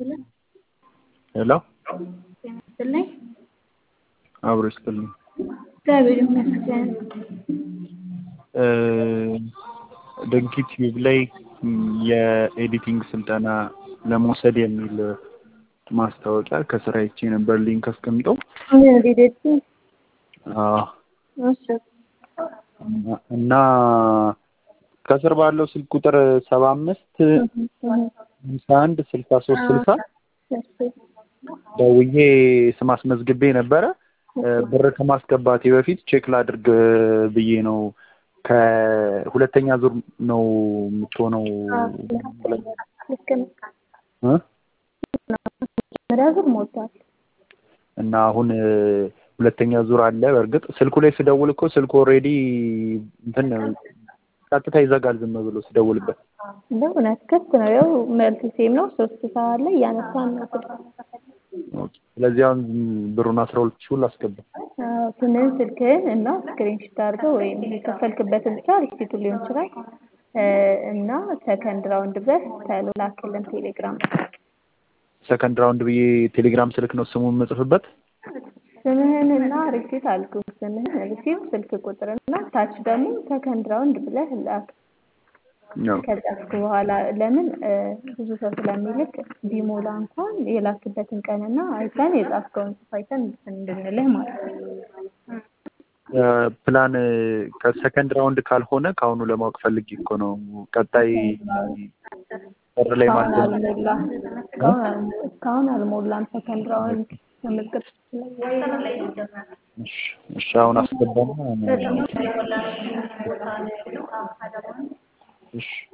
ሄሎ ጤና ይስጥልኝ። አብሮ ይስጥልኝ። እግዚአብሔር ይመስገን። ድንክ ቲዩብ ላይ የኤዲቲንግ ስልጠና ለመውሰድ የሚል ማስታወቂያ ከስራ አይቼ ነበር ሊንክ አስቀምጠው ሊደት እና ከስር ባለው ስልክ ቁጥር ሰባ አምስት ሀምሳ አንድ ስልሳ ሶስት ስልሳ ደውዬ ስም አስመዝግቤ ነበረ። ብር ከማስገባቴ በፊት ቼክ ላድርግ ብዬ ነው። ከሁለተኛ ዙር ነው የምትሆነው እ መጀመሪያ ዙር ሞልቷል። እና አሁን ሁለተኛ ዙር አለ። በእርግጥ ስልኩ ላይ ስደውል እኮ ስልኩ ኦልሬዲ እንትን ቀጥታ ይዘጋል ዝም ብሎ ስደውልበት። እንደው እውነት ክፍት ነው። ያው መልስ ሴም ነው። ሶስት ሰዓት ላይ እያነሳን ነው ስልክ። ስለዚህ አሁን ብሩን አስራ ሁለት ሺህ ሁሉ አስገባ። አዎ፣ ስምህን ስልክህን እና ስክሪንሾት አድርገው ወይም የከፈልክበትን ብቻ ሪሲቱ ሊሆን ይችላል እና ሰከንድ ራውንድ ብለህ ተሎ ላክልን ቴሌግራም ሰከንድ ራውንድ ብዬ ቴሌግራም ስልክ ነው ስሙን የምጽፍበት። ስምህን እና ሪሲት አልኩ። ስምህን ሪሲት፣ ስልክ ቁጥር እና ታች ደግሞ ሰከንድ ራውንድ ብለህ ላክ። ከጻፍክ በኋላ ለምን ብዙ ሰው ስለሚልክ ቢሞላ እንኳን የላክበትን ቀንና አይተን የጻፍከውን ጽፍ አይተን እንድንልህ ማለት ነው። ፕላን ከሰከንድ ራውንድ ካልሆነ ከአሁኑ ለማወቅ ፈልጌ እኮ ነው። ቀጣይ በር ላይ እስካሁን ማስገባት አልሞላም። እስካሁን እስካሁን አልሞላም። ሰከንድ ራውንድ መመዝገብ እሺ፣ እሺ አሁን አስገባና እሺ